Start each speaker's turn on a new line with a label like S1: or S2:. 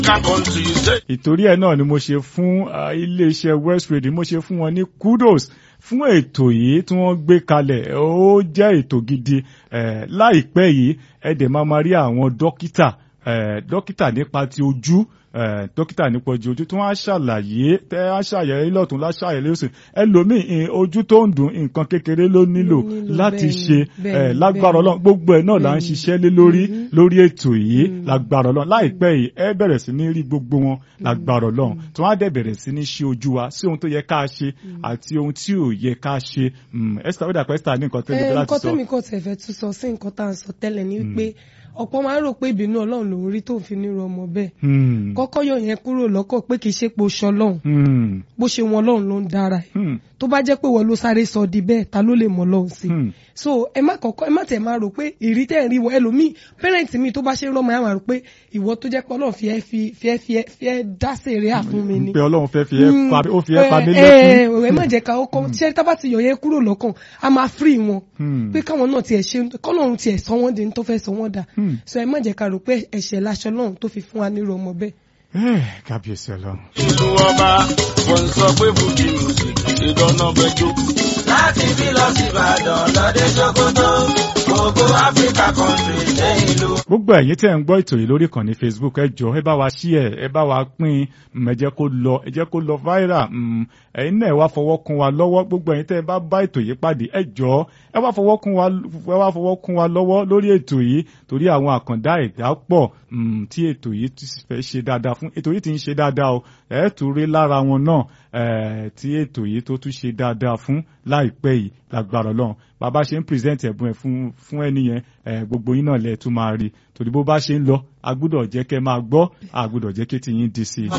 S1: country say.
S2: ìtorí ẹ̀ náà ni mo ṣe fún ah, iléeṣẹ́ West Radio mo ṣe fún wọn ní kudos fún ètò yìí tí wọ́n gbé kalẹ̀ ó jẹ́ ètò gidi eh, láìpẹ́ yìí ẹ dẹ̀ máa máa rí àwọn dókítà eh, dókítà nípa ti ojú eh, dókítà nípa ti ojú tí wọ́n á ṣàlàyé tẹ́ á ṣàyẹ̀wò lọ́tún láṣàyẹ̀wò lọ́sùn ẹlòmíì eh, ojú tó ń dùn nǹkan kékeré ló nílò
S3: Ló nílò,
S2: láti
S3: bẹ́ẹ̀ni,
S2: ṣe
S3: bẹ́ẹ̀ni,
S2: eh, lágbára
S3: bẹ́ẹ̀ni.
S2: Ọlọ́run gbogbo ẹ̀ náà là ń
S3: Bẹ́ẹ̀ni.
S2: ṣiṣẹ́ lé lórí
S3: Mhm.
S2: lórí ètò yìí lágbára Ọlọ́run láìpẹ́ yìí ẹ bẹ̀rẹ̀ sí ní rí gbogbo wọn lágbára Ọlọ́run tí wọ́n á dẹ̀ bẹ̀rẹ̀ sí ní ṣe ojú wa sí ohun tó yẹ ká ṣe àti ohun tí ò yẹ ká ṣe Mm, Esther ó dà pé Esther ní nǹkan tẹ́lẹ̀
S3: Eh,
S2: láti
S3: nǹkan
S2: sọ.
S3: tẹ́mi kò tẹ̀ fẹ́ tún sọ sí nǹkan tá à ń sọ tẹ́lẹ̀ ni wípé ọ̀pọ̀ máa ń rò pé ìbínú ọlọ́run lòún rí tó fi nírú ọmọ bẹ́ẹ̀
S2: Hmm,
S3: kọ́kọ́ yọ yẹn kúrò lọ́kọ̀ pé kì í ṣe pé o ṣọlọ́run
S2: hmm,
S3: bó ṣe wọn ọlọ́run ló ń dára ẹ̀
S2: hmm,
S3: tó bá jẹ́ pé wọ́n ló sáré sọ di bẹ́ẹ̀ ta ló lè mọ̀ ọlọ́run sí i
S2: hmm.
S3: so ẹ má kọ́kọ́ ẹ má tẹ̀ máa rò pé ìrí tẹ̀ ń rí wọn ẹlòmíì pẹ́rẹ́ǹtì mi tó bá ṣe ń rọ́mọ ẹ̀ máa rò pé ìwọ tó jẹ́ pé ọlọ́run fi ẹ́ fi fi ẹ́ fi ẹ́ fi ẹ́ dá sèré àfún mi ni
S2: pé Ọlọ́run fẹ́ fi ẹ́ pa ó fi ẹ́ pa mí
S3: ẹ
S2: lẹ́kún.
S3: ẹ ẹ má jẹ́ ká ọkọ ṣé tábà ti yọ yẹn kúrò lọ́kàn a máa free wọn
S2: Hmm.
S3: pé káwọn náà tiẹ̀ ṣe kọ́lọ́run tiẹ̀ sọ wọ́n di ní tó fẹ́ sọ wọ́n dà
S2: Hmm.
S3: so ẹ má jẹ́ ká rò pé ẹ̀ṣẹ̀ láṣọ lọ́run tó fi fún wa nírú ọmọ bẹ́ẹ̀.
S2: Eh, kábíyèsí Ọlọ́run.
S1: ìlú ọba wọ́n sọ pé fújì music ìdáná fẹjọ́. láti bí lọ sí ìbàdàn lọ́dẹ ṣòkòtò gbogbo áfíríkà country dé ìlú.
S2: gbogbo ẹ̀yin tẹ́ ń gbọ́ ètò yìí lórí ìkànnì Facebook ẹ jọ̀ọ́ ẹ bá wa share ẹ bá wa pín mm, ẹ jẹ́ kó lọ ẹ jẹ́ kó lọ viral mm, ẹ̀yin náà ẹ wá fọwọ́ kún wa lọ́wọ́ gbogbo ẹ̀yin tẹ́ ẹ bá bá ètò yìí pàdé ẹ jọ̀ọ́ ẹ wá fọwọ́ kún wa ẹ wá fọwọ́ kún wa lọ́wọ́ lórí ètò yìí torí àwọn àkàndá ẹ̀dá pọ̀ mm, tí ètò yìí ti fẹ́ ṣe dáadáa fún ètò yìí ti ń ṣe dáadáa o ẹ tún rí lára wọn náà eh, tí ètò yìí tó tún ṣe dáadáa fún láìpẹ́ yìí lágbára Ọlọ́run bàbá ṣe ń present ẹ̀bùn ẹ̀ fún fún ẹni yẹn eh, gbogbo yín náà lẹ̀ tún máa rí torí bó bá ṣe ń lọ a gbúdọ̀ jẹ́ kẹ́ máa gbọ́ a gbúdọ̀ jẹ́ kí tiyín di sí i.